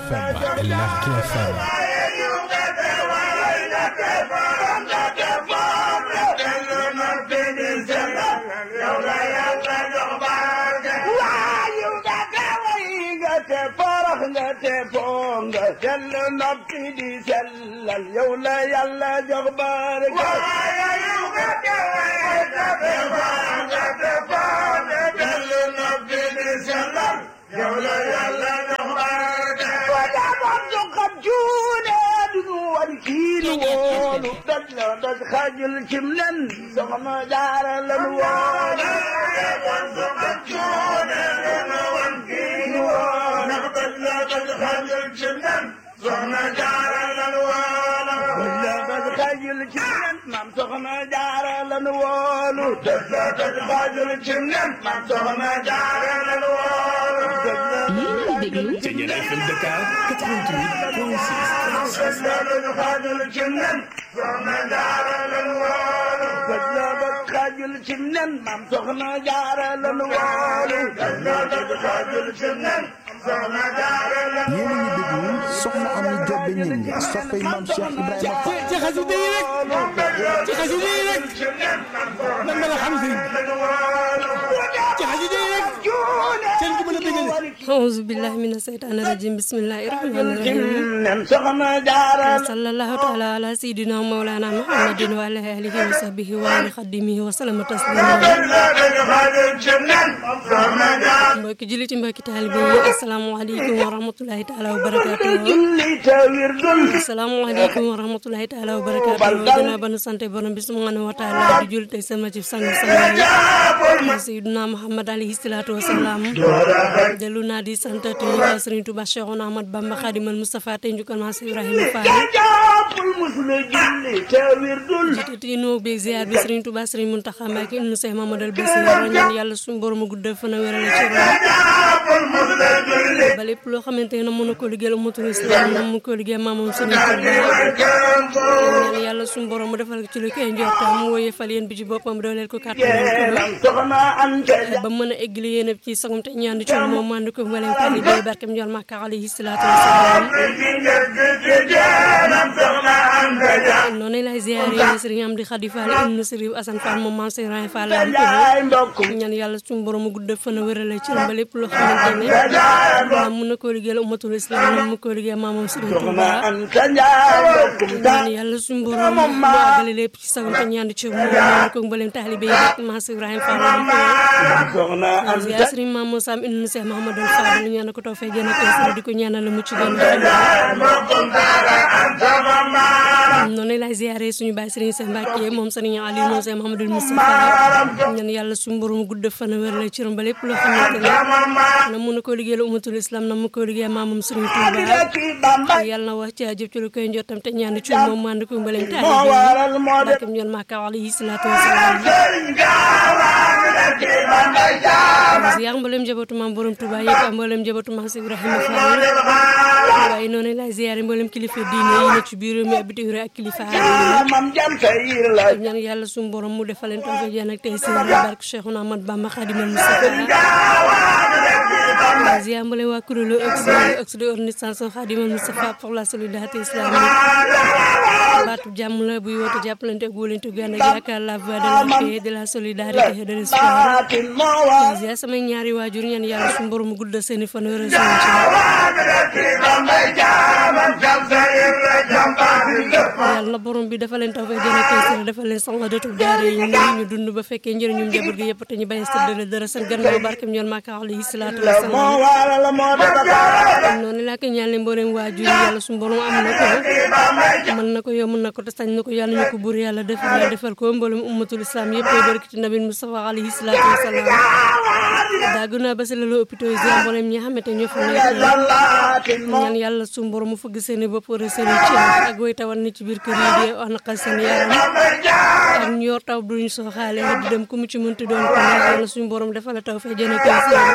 FM Lerki FM sellu noppi di sellal yow la yàlla jox barke sellu noppi di sellal yow la yàlla jox barke wajaboon su xam cuune duñu wan kiinu woonu doj la doj xajul cim nen soxna jaara lan woonu wajaboon su xam cuune duñu wan kiinu woonu doj la doj xajul cim nen soxna jaara lan woonu doj la doj xajul cim nen maam soxna jaara lan woonu doj la doj xajul cim nen maam soxna jaara lan woonu doj la Ceñeer FM Dakar 88.6 xajul ci nen maam soxna jaara lan woolu xajul ci nen soxna jaara lan yéen a ngi déglu soxna Ami Jobe Ñing soppay maam Cheikh Ibrahima Fall ci xasida yi rek ci xasida yi rek man ma la xam sëriñ ci xasida yi rek seen ko mën a dégale auzu billahi mina seytaani rajim bismillahi rahmani rahim nen soxna jaara sallallahu taala ala sayidina mawlana muhammadin wa ala alihi wa sahbihi wa ali xadimihi wa salama taslima xajul ci nen soxna jaara mbokki juliti mbokki taalibe yi asalaamaaleykum wa rahmatulahi taala wa barakatuh julli te wirdul asalaamaaleykum wa rahmatulahi taala wa barakatuh gannaaw ba nu sante borom bi subhanahu wa taala di jul tey sama ci sang sang yi sayidina muhammad alayhi salaatu wa salaam dellu naa di sant te Sëriñ Tuuba Cheikhouna Ahmad Bamba Xaadimal Mustafa tey njukkal maa si Ibrahima Fall jàppul musula julli te wirdul te ti noo beeg ziar bi Sëriñ Tuuba Sëriñ Muntaxa Mbàkke ibnu Seex Mamadal Basiir ñaan yàlla suñu borom a guddal fan a wérale ci ron jàppul musula julli ba lépp loo xamante ne mën na ko liggéeyal ummatul islam na mu ko liggéey maamam Sëriñ Tuuba ñaan yàlla suñu borom mu defal ko ci lu koy njortam mu woyee fal yéen bi ci boppam dooleel ko kàttan soxna Anta ba mën a eggali yéen ci sagum te ñaan ci moom mànd ko mbaleen taalibe barkem njol Makka alayhi salaatu wasalaam noonu lay ziyaare Sëriñ Amdi Xadi Fall ibnu Sëriñ Asan Fall moom maam Sëriñ Fall lam ay mbokk ñaan yàlla suñu borom mu gudd fan a wérale ci ba lépp loo xamante ne maam mun na koo liggéeyal ummatul islam na mu ko liggéey maamam Sëriñ Tuuba Anta Njaay mbokkum ñaan yàlla suñu borom mu àggale lépp ci sagum te ñaan ci moom mànd ko mbaleen taalibe yi barke maam Sëriñ Fall lam soxna Anta yaa sëriñ maam Moussa am indi na Seex Mahamadou Fadal ñu ñaan ko toog fee jën ak di ko ñaanal la mucc gën noonu lay ziyaare suñu baay sëriñ Seex Mbàkke moom sëriñ Ali moom Seex Mahamadou Moustapha ñaan yàlla suñu borom gudd fan a wér la ci ba lépp loo xamante ne na mun na ko liggéeyal umatul islam na mu ko liggéey maamam sëriñ Tuuba ci Bamba yàlla na wax ci jëf ci lu koy njottam te ñaan ci moom mànd ko mbaleen moo taalibe waral moo def barkam ñoon Makka alayhi salaatu wasalaam sëriñ gaawaan ci Bamba jaama ziyaar mboolem njabootu maam borom Tuuba yëpp ak mboolem njabootu maam si Ibrahima Fall waaye noonu lay ziyaare mboolem kilifa diine yi ne ci biir réew mi ak biti réew ak kilifa aada mam jam sayir la yi ñaan yàlla suñu borom mu defal leen tawfeex jaan ak tey si barke Cheikhouna Ahmad Bamba Khadimal Mustafa ziyaar mboolem waa kuréelu Oxfam Oxfam de organisation Khadimal Mustafa pour la solidarité islamique baatu jàmm la buy woote jàppalante ak wóolante gu ànd ak yaakaar la voix de la paix de la solidarité et de l'espoir baatin moo war ziyaar samay ñaari waajur ñaan yàlla suñu borom mu guddal seeni fan wéral seen ci ci Bamba jaama jam sayir la jam baatin lépp yàlla na borom bi dafa leen tawfeex jën ak tey dafa leen soxla dëtub daara yi ñu ñu dund ba fekkee njëriñum njaboot gi yëpp te ñu bañ a séddale dara seen gannaaw barkem ñoon Makka alayhi salaatu moo wasalaam waral moo def noonu laa ko ñaanale mboolem waajur yi yàlla suñu borom am na ko mën na ko yow mën na ko te sañ na ko yàlla ñu ko buur yàlla defal la defal ko mboolem ummatul islam yëpp ay barke ci nabi Mustafa alayhi salaatu wasalaam daa gën a ba si la la hôpitaux yi ziar mboolem ñi nga xamante ñoo fa nekk baatin moo ñaan yàlla suñu borom mu fëgg seen i bopp wala seen i cër ak way tawal ni ci biir kër yi di wax naqal seen yaram ak ñu yor taw duñu soo xaale di dem ku mu ci mënti doon ko nekk yàlla suñu borom defal la taw fee jën ak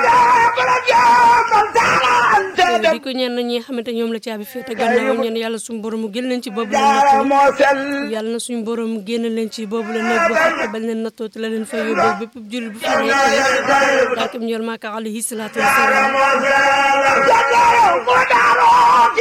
di ko ñaan ñi nga xamante ñoom la caabi féete gannaaw ñaan yàlla suñu borom mu génn leen ci boobu la nattu moo sell yàlla na suñu borom mu génn leen ci boobu la nekk ba fekk bañ leen nattoo te la leen fa yóbboo bépp jullit bu fa nekk barkam ñool Makka alayhi salaatu wasalaam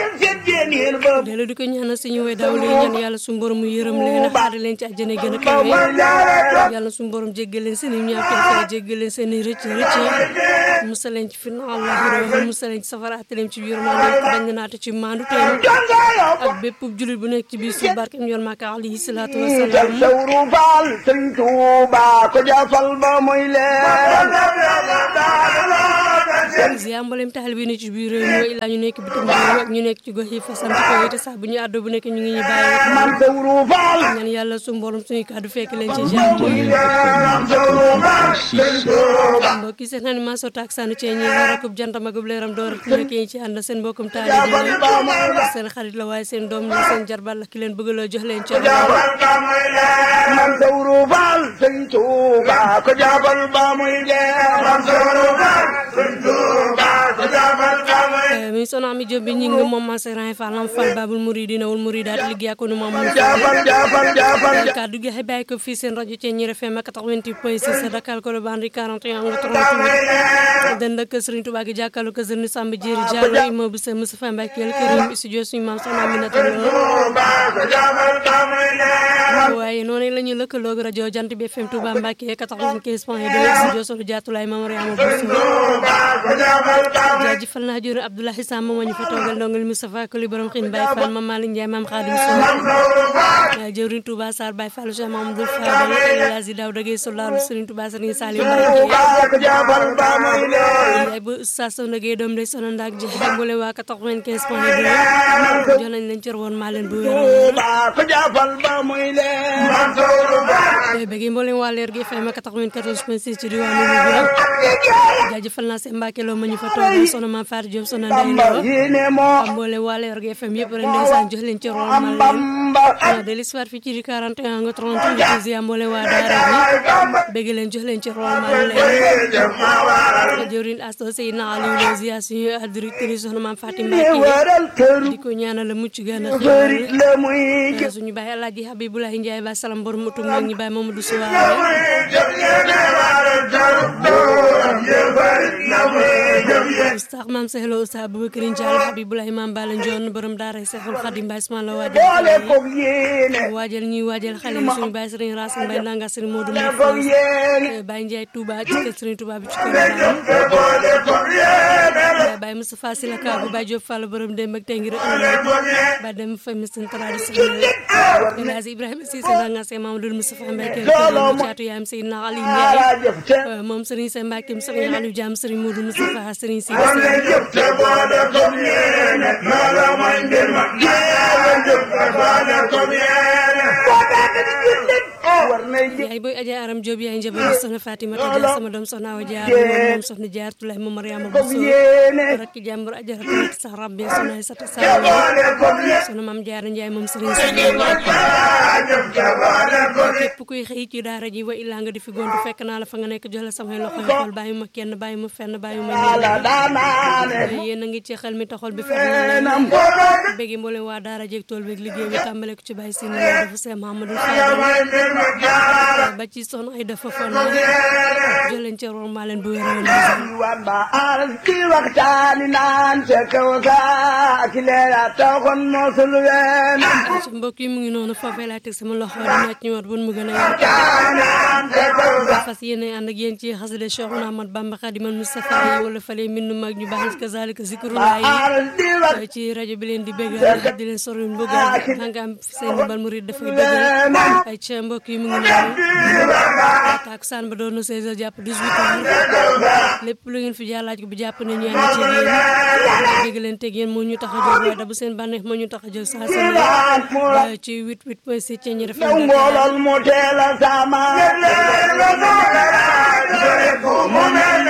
dellu di ko ñaanal suñu way daaw leen ñaan yàlla suñu borom mu yërëm leen xaare leen ci àjjana gën a kawe yàlla suñu borom jéggal leen seen i ñaaw te jéggal leen seen i rëcc rëcc musal leen ci fitna allah rahim musal leen ci safara atte leen ci yërmande ko bañ naata ci maandu teem ak bépp jullit bu nekk ci biir suuf barkem yoon Màkka alayhi salaatu wasalaam sawru faal sëñ Tuuba ko jafal ba muy leer ziar mboolem taxal bi ne ci biir réew mi ilaa ñu nekk bitim réew ak ñu nekk ci gox yi fasant ko te sax bu ñu àddoo bu nekk ñu ngi ñu bàyyi man sawru faal ñaan yàlla suñu borom suñu kàddu fekk leen ci jàmm sawru faal sëñ Tuuba mbokki seen animation tak sànni cee ñi warakub jantam ak leeram door nekk yi ci ànd seen mbokkum taalibe seen xarit la waaye seen doom la seen jarbaat la ki leen bëgg loo jox leen ci man sawru faal sëñ Tuuba ko jafal ba muy leer man sawru faal sëñ Tuuba ko jafal ba muy mi sono ami job bi ñi ngi moom ma seran fa lam fal babul muridina wal muridat liggéey ko nu moom mu jafal jafal jafal kaddu gi xay bàyyi ko fii seen rajo ci ñi FM 88.6 Dakar ko le bandi 41 nga 38 den dëkk Serigne Touba gi jàkkaarloo ko Serigne Samba Diéry Diallo immeuble Sey Moustapha Mbacké el Karim studio suñu maam soxna Aminata Lo waaye noonu la ñu lëkkaloog rajo Jant bi FM Touba Mbacké 95 point 2 studio solo jaatulaay Mame Mariama Bousso jaajëfal naa jur Abdoulaye Sam moo ñu fa toogal ndongal Moustapha Koli borom xin Baye Fall Mame Malick Ndiaye Mame Khadim Sow jëwriñ Touba Sarr Baye Fall Cheikh Mamadou Fadal El Hadji Daouda Gueye Soldaaru Serigne Touba Serigne Saliou Mbacké yaay ba Oustaz Soxna Gueye doom day sono ndaak ji mbole waa 95 point 2 jox nañ leen cër woon maa leen bu wér ko jafal ba muy leer day bëgg mboolem waa leer gi FM 94 point 6 ci diwaanu Louga jaajëfal naa seen Mbàkke loo ma ñu fa toogal sono Mame Fatou Diop sono Ndeye Lo yéene moo mboolem waa leer gi FM yëpp rek ndeysaan jox leen cër woon maa leen Bamba waaw de l'histoire fii ci di 41 nga 38 ci mboolem waa daara bi bëgg leen jox leen cër woon maa leen jëwriñ asto Seydina Aliou Lo ziar suñu directrice soxna Mame Fatou Mbacke waral këru di ko ñaanal la mucc gën a bëri xéwal la muy suñu baay Alaaji Habibulahi Ndiaye ba salam borom mutum mag ñi baay Mamadou Souare Oustaz Mame Sehlo Oustaz Boubacar Ndiaye Habibulahi Mame Bala Ndione borom daara Seexul Xadim Baay Ismaila boole waajal koog yéene waajal ñuy waajal xale yi suñu baay Serigne Racine Mbaye ndanga Serigne Modou koog Moussa yéene Baay Ndiaye Touba ci kër Serigne Touba bi ci kër Baay boole koog yéene Baay Moustapha Sylla Ka bu Baay Diop Fall borom démb ak tey ngir ëllëg ba dem fa misin traditionnel El Hadji Ibrahima Cissé ndanga Sey Mamadou Moustapha Mbaye kër kër caatu yaayam Seydina Ali Ndiaye jaajëf te moom Serigne Sey Mbacke Serigne Aliou Diam Serigne Modou Moustapha Serigne Sidi jëf te boole koog yéene loola mooy mbir ma jëf te boole koog yéene boo nekk di jullit war nay jëf yaay booy Adja Aram Diop yaay njaboot soxna Fatimata Dia sama doom soxna Awa Dia moom moom soxna Jaar Tulay moom Mariama koog Bousso yéene rakki jàmbur Adja Rakamati sax rabbi soxna Aïssata te Sall boole koog yéene soxna Mame Diarra Ndiaye moom Serigne Sall jaajëf te boole koog képp kuy xëy ci daara ji wa illaa nga di fi gontu fekk naa la fa nga nekk jox la samay loxo yi xool bàyyi ma kenn bàyyi ma fenn bàyyi ma yàlla ñenn daanaane yéen a ngi ci xel mi taxol bi far na nam leen bëgg mboolem waa daara jeeg tool beeg liggéey bi tàmbale ko ci bàyyi si nila dafa see Mahamadou Fadal mooy mbir ma jaara ba ci soxna ay dafa fa na jox leen ci roon maa leen bu wér woon wan ba aras ci waxtaani naan ca kaw saa ki leera taxoon mosul ween ci mbokk yi mu ngi noonu foofee laa teg sama loxo dinaa ci ñëwaat bun mu gën a yaatu naan ca kaw saa fas yéene ànd ak yéen ci xasida Cheikhouna Ahmad Bamba Khadimal Moustapha yi wala fale mbindu mag ñu baax kazalika zikrullah yi aras ci wax ci rajo bi leen di bégal di leen sori bëggal nga am seen ndimbal murid dafay dëggal ay ca mbokk yi mu ngi noonu takusaan ba doon na 16 heures jàpp 18 heures lépp lu ngeen fi jàllaaj ko bu jàpp ne ñu ànd ci yéen dégg leen teg yéen moo ñu tax a jóg waaye da bu seen bànneex moo ñu tax a jóg saa su ne ci 8 8 point 7 ci ñi def yow mbooloo mu teel a sama mu mel